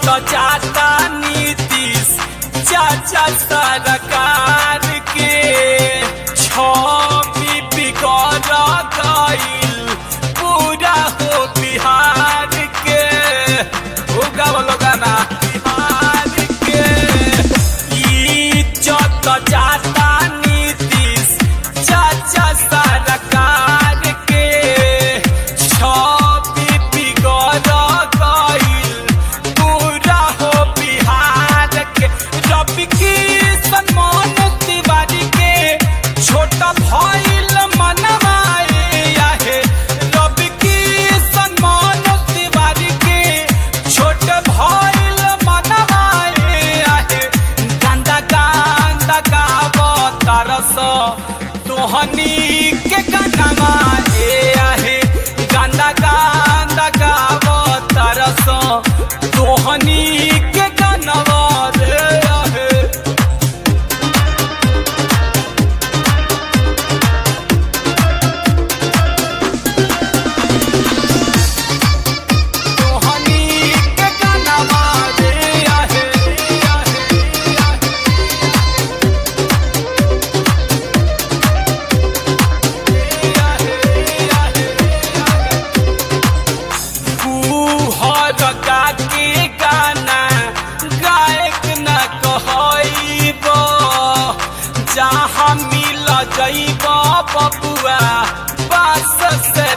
जाता नीतीश चाचा सरकार के छवि बिगड़ गईल पूरा हो बिहार के उगा बोलो गाना बिहार के इज्जत जाता नीतीश चाचा सरकार के छवि बिगड़ गईल पूरा हो बिहार के रवि किशन मोहन तिवारी के छोटा भइल मनवाए आहे रवि किशन मोहन तिवारी के छोट भइल मनवाए आहे गंदा गंदा गावतारस तोहनी के गनमा ए आहे गंदा गंदा गावतारस तोहनी के गनवा रे आहे तोहनी के गनवा रे आहे आहे फूहर गा के गाना गायक न कहब जहाँ मिल जैब बबुआ बास से